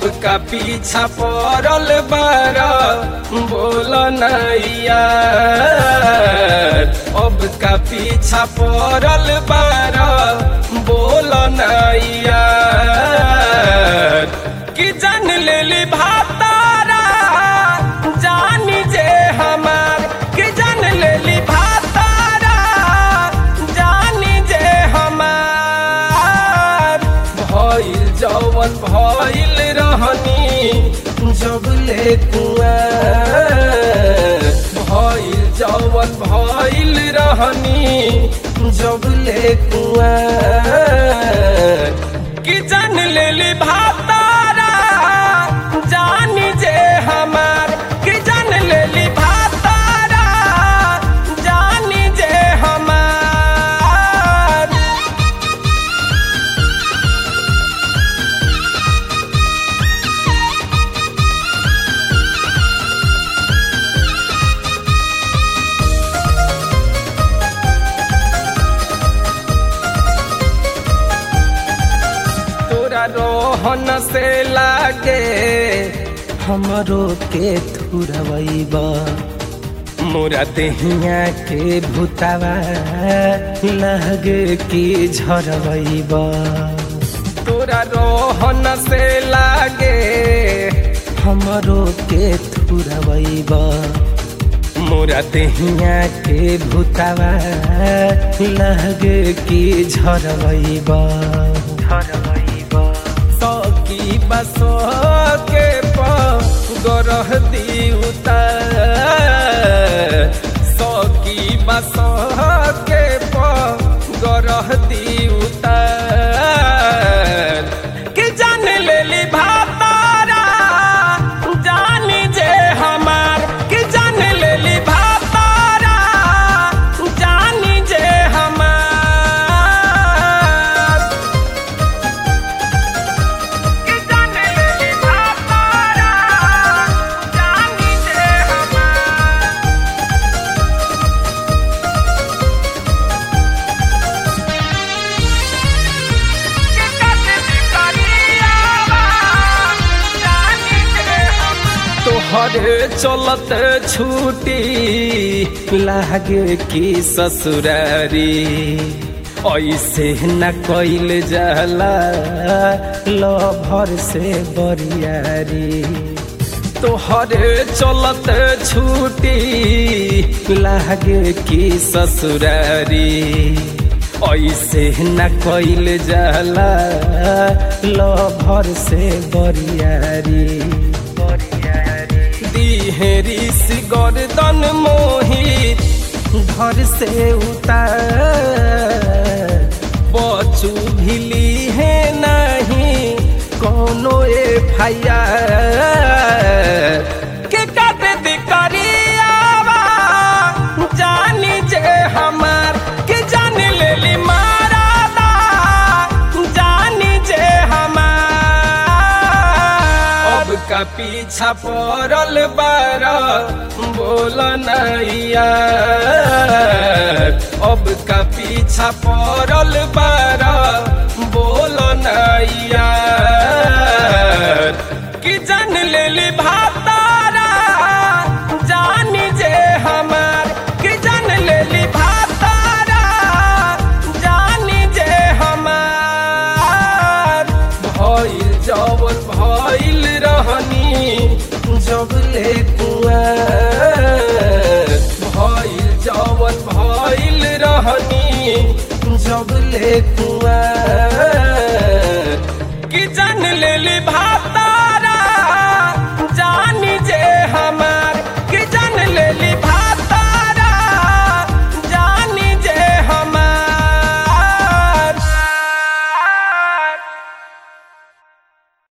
अब का पीछा पड़ल बार बोल नैया अब का पीछा पड़ल बार बोल नैया कि जान लेली भातारा जानी जे हमार कि जान लेली भातारा जानी जे हमार भइल जवन भइल रहनी जब ले कुआर भइल जवन भइल रहनी जब ले कुआर कि जान लेली भातारा जानी जे हमार कि जान लेली भातारा जानी जे हमार तोरा रोहन से लागे हमरो के थुरवैबा मोरा देहिया के भूतावा लगे की झरवैबा तोरा रोहन से लागे हमरो के थुरवैबा मोरा देहिया के भूतावा लगे की झरवैबा झरवैबा सकी बस के गरह दिउता सकी बस के गरह दिउता कि जान लेली भातारा जानी जे हमार कि जान लेली भातारा जानी जे हमार कि जान लेली भातारा जानी जे हमार कि कते करियावा जानी जे हमार तोहरे चलत छूटी लागे की ससुरारी ऐसे न कैल जाला लभर से बरियारी तोहरे चलत छूटी लागे की ससुरारी ऐसे न कैल जाला लभर से बरियारी दिहेरी सी गर्दन मोहित घर से उतार बचू भिली है नहीं कोनो एफ के काटे दी करियावा जानी जे हमार के जान लेली मारादा जानी जे हमार अब का पीछा पड़ल बार बोल नैया अब का पीछा पड़ल बार बोल नैया कि जान लेली भातारा जानी जे हमार कि जान लेली भातारा जानी जे हमार भइल जवन भइल रहनी जब ले कुआर भइल जवन भइल रहनी जब ले कुआर